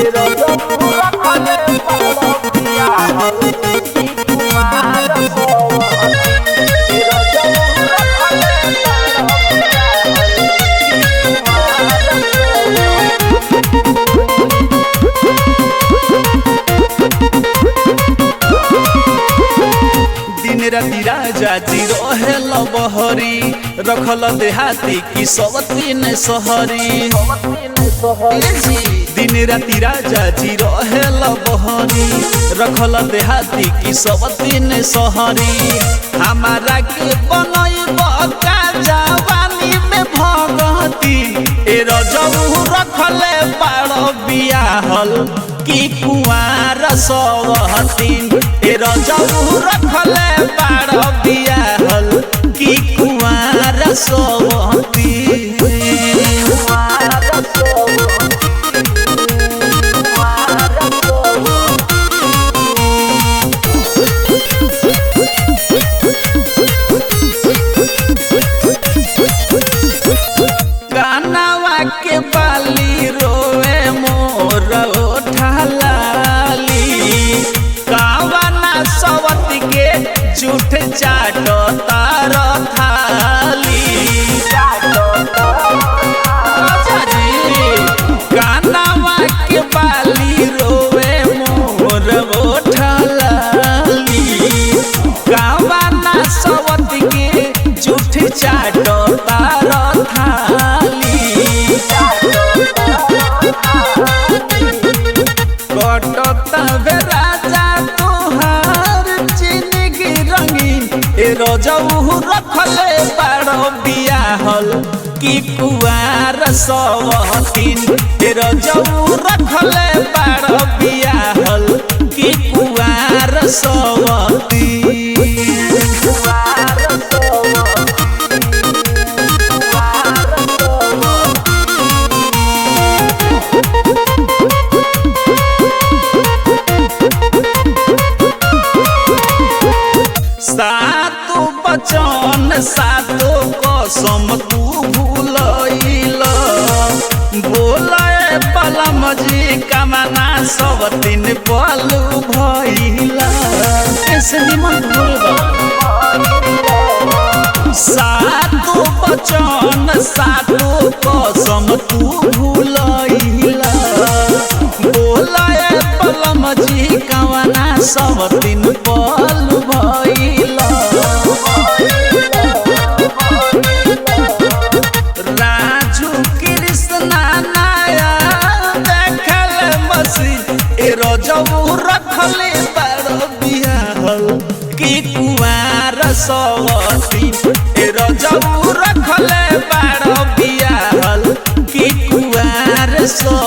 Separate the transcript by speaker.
Speaker 1: दिन राति राजा जी रहे बहरी रखल देहाती की सब तीन सहरी दिन राति राजा जी रहे बहरी रखल देहाती की सब तीन सहरी हमारा के बनई बका जवानी में भगती ए रजऊ रखले बाड़ बियाहल की कुआर सवहतीन ए रजऊ रखले बाड़ बियाहल की कुआर सवहतीन कानवा के बाली रोए मोर ठालाली कावना सवत के झूठ चाट तार थाली कानवा के बाली रोए मोर ठालाली कावना सवत के झूठ चाट तार थाली कटता बे राजा तोहार जिंदगी रंगीन ए रजऊ रखले बाड़ बियाहल की कुआर सवतीन ए रजऊ रखले बाड़ बियाहल की कुआर सवतीन सातो बचन सातो कसम तू भूलैल बोले पलम जी कमना सब दिन पलू भैला ऐसे निमन भूल सातो बचन सातो कसम तू भूलैला बोले पलम जी कमना सब दिन पलू भैला राजू कृष्णा नाया देखल मसी ए रजऊ रखले बाड़ बियाहल की कुआर सवती ए रजऊ रखले बाड़ बियाहल की कुआर सवती